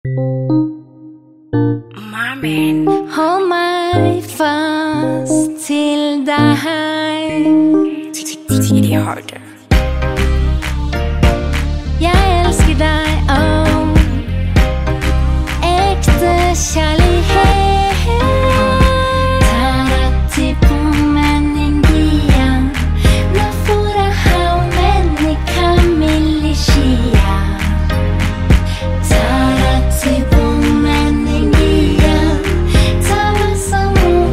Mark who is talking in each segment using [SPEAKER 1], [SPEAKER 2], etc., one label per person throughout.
[SPEAKER 1] Marvin.
[SPEAKER 2] Hold my fast till die
[SPEAKER 1] Tidig harder.
[SPEAKER 2] Jag älskar dig, oh Äkta kärlighet Taratibu meningia Nafura haumen kamilishia Taratibu meningia Tabasamu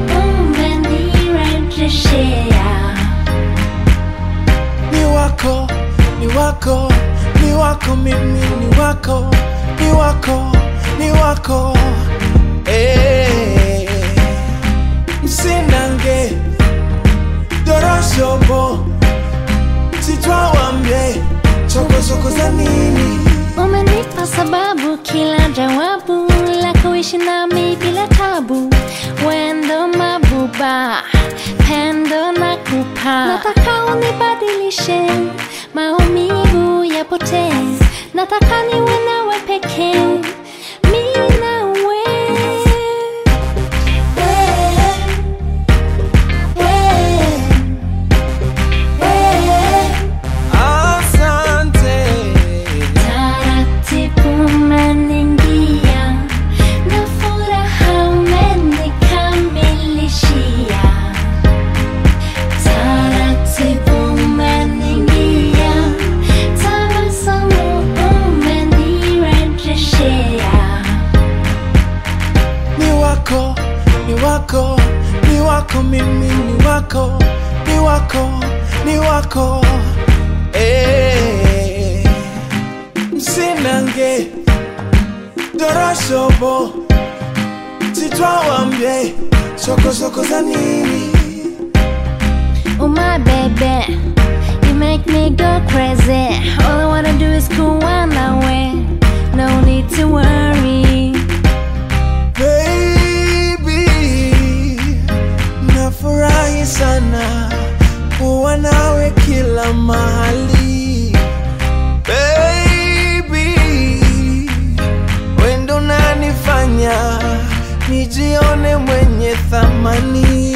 [SPEAKER 2] umenirejeshea
[SPEAKER 3] ni wako, ni wako, ni wako, mimi ni wako, ni wako, ni wako. Eh, msinange doroshobo sitwawambye chokochoko za nini
[SPEAKER 2] Umenipa sababu kila jawabu la kuishi nami bila tabu, wendo mabuba, pendo na kupa. Nataka unibadilishe, maumivu yapotee. Nataka niwe nawe pekee, mi nawe.
[SPEAKER 3] asante
[SPEAKER 2] Taratibu umeningia na furaha umenikamilishia. Taratibu umeningia, tabasamu umenirejeshea.
[SPEAKER 3] ni wako, ni wako, ni wako, mimi ni wako, ni wako, ni wako. Eh, msinange doroshobo sitwawambye chokochoko za nini
[SPEAKER 2] Oh my baby, you make me go crazy. All I wanna do is go one away. No need to worry.
[SPEAKER 3] Baby, nafurahi sana kuwa nawe kila mahali. Baby, wendo nanifanya nijione mwenye thamani.